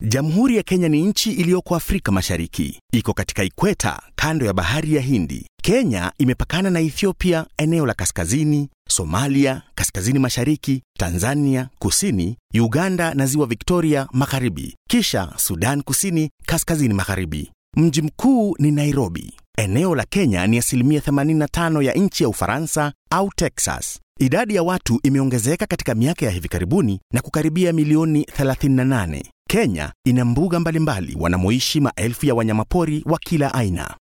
Jamhuri ya Kenya ni nchi iliyoko Afrika Mashariki. Iko katika ikweta kando ya bahari ya Hindi. Kenya imepakana na Ethiopia eneo la kaskazini, Somalia kaskazini mashariki, Tanzania kusini, Uganda na ziwa Victoria magharibi, kisha Sudan kusini kaskazini magharibi. Mji mkuu ni Nairobi. Eneo la Kenya ni asilimia 85 ya nchi ya Ufaransa au Texas. Idadi ya watu imeongezeka katika miaka ya hivi karibuni na kukaribia milioni 38. Kenya ina mbuga mbalimbali wanamoishi maelfu ya wanyamapori wa kila aina.